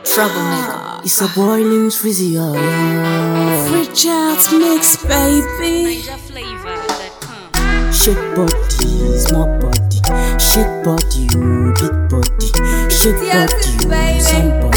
Troublemaker. It's a boiling frizzy, oh, yeah. Free Child's mix, baby. Major flavor that come. Shake body, small body. Shake body, you big body. Shake Yes, body, baby. you somebody.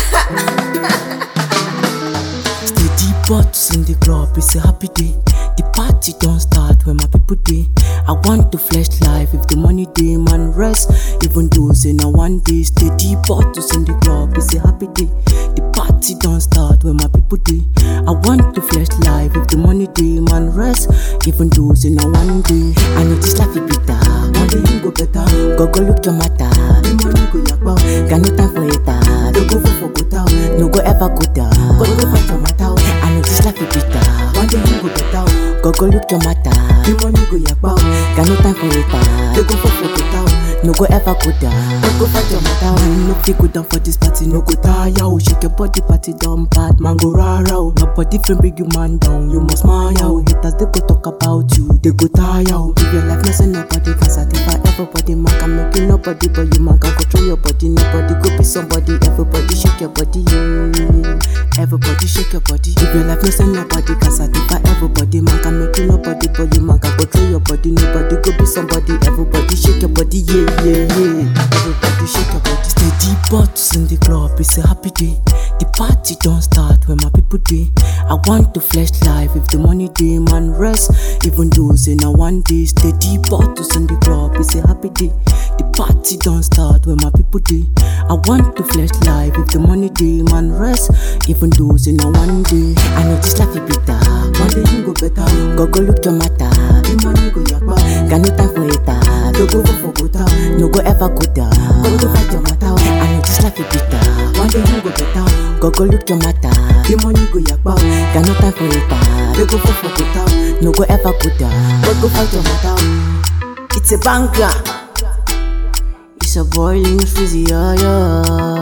Steady butts in the club, it's a happy day. The party don't start when my people day. I want to flesh life if the money day, man rest. Even though say now one day, steady bottles in the club, it's a happy day. The party don't start when my people day. I want to flesh life if the money day, man rest. Even though say now one day, I know this life is bitter. One day you go better. Go go look your matter. The money go yakba. Got no time for it. ah. Don't go for for go down. No go ever go down. Go go fight your matter. I know this life is bitter. One day you go better. Go go look your matter. The money go yakba. Got no time for it. ah. Don't go for for go down. No go ever go down. Go go fight your matter. No fit go down for this party. No go tire. Oh, shake your body party down bad. Man go rara. Oh. Nobody fit bring you man down. You must smile. Oh. Haters they go talk about you. They go tire. Oh. Give your life, no say nobody can satisfy everybody. Man can make you nobody, but you man can control your body. Nobody go be somebody. Everybody shake your body. Yeah. Everybody shake your body. Give your life, no say nobody can satisfy everybody. Man can make you nobody, but you man can control your body. Nobody go be somebody. Everybody shake your body. Yeah, yeah, yeah. Everybody shake your body. Steady butts in the club. It's a happy day. The party don't start when my people day. I want to flesh life if the money day, man rest. Even though say now one day, steady bottles in the club. It's a happy day. The party don't start when my people day. I want to flesh life if the money day, man rest. Even though say now one day, I know this life is bitter. One day you go better. Go go look your matter. The money go yakba. Got no time for it. ah. Don't go for go down. No go ever go down. Go go fight your matter. I know this life is bitter. One day you go better. Go go look your matter. The money go yakba. Got no time for it. ah. Don't go for go down. No go ever go down. Go go fight your matter. It's a banger. It's a boiling fizzy, yeah, yeah.